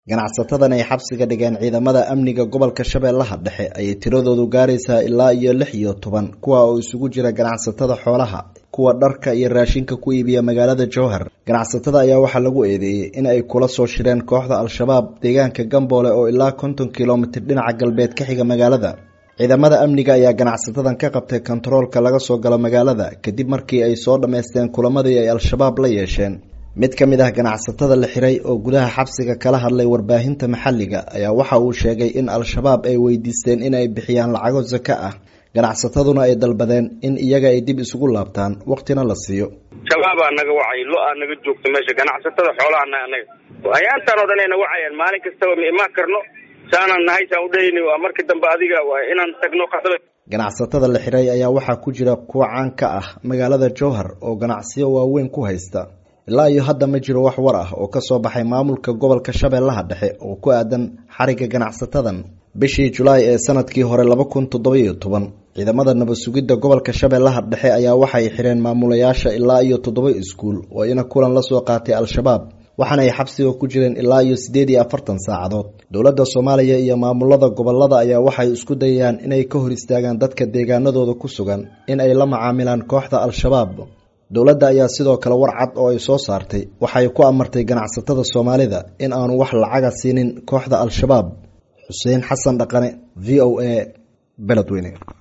ganacsatadan ay xabsiga dhigeen ciidamada amniga gobolka shabeellaha dhexe ayay tiradoodu gaaraysaa ilaa iyo lix iyo toban kuwa oo isugu jira ganacsatada xoolaha kuwa dharka iyo raashinka ku iibiya magaalada jowhar ganacsatada ayaa waxaa lagu eedeeyey in ay kula soo shireen kooxda al-shabaab deegaanka gamboole oo ilaa konton kilomitir dhinaca galbeed ka xiga magaalada ciidamada amniga ayaa ganacsatadan ka qabtay kontaroolka laga soo galo magaalada kadib markii ay soo dhammaysteen kulamadii ay al-shabaab la yeesheen mid ka mid ah ganacsatada la xiray oo gudaha xabsiga kala hadlay warbaahinta maxalliga ayaa waxa uu sheegay in al-shabaab ay weydiisteen in ay bixiyaan lacago sako ah ganacsataduna ay dalbadeen in iyaga ay dib isugu laabtaan waqtina la siiyo shabaabaa naga wacay lo-aa naga joogta meesha ganacsatada xoolaana anaga ayaantaan oo dhan ayna wacayaan maalin kastaba ma imaan karno saanaan nahay saan udhahayna waa markii dambe adiga waa inaan tagno qasaba ganacsatada la xiray ayaa waxaa ku jira kuwa caan ka ah magaalada jowhar oo ganacsiyo waaweyn ku haysta ilaa iyo hadda ma jiro wax war ah oo ka soo baxay maamulka gobolka shabeellaha dhexe oo ku aadan xariga ganacsatadan bishii julaay ee sanadkii hore laba kun toddobiyo toban ciidamada nabad sugidda gobolka shabeellaha dhexe ayaa waxay xireen maamulayaasha ilaa iyo toddoba iskuul oo ina kulan la soo qaatay al-shabaab waxaana ay xabsiga ku jireen ilaa iyo siddeed iyo afartan saacadood dowladda soomaaliya iyo maamulada gobolada ayaa waxay isku dayayaan inay ka hor istaagaan dadka deegaanadooda ku sugan in ay la macaamilaan kooxda al-shabaab dowladda ayaa sidoo kale war cad oo ay soo saartay waxay ku amartay ganacsatada soomaalida in aanu wax lacaga siinin kooxda al-shabaab xuseen xasan dhaqane v o a beledweyne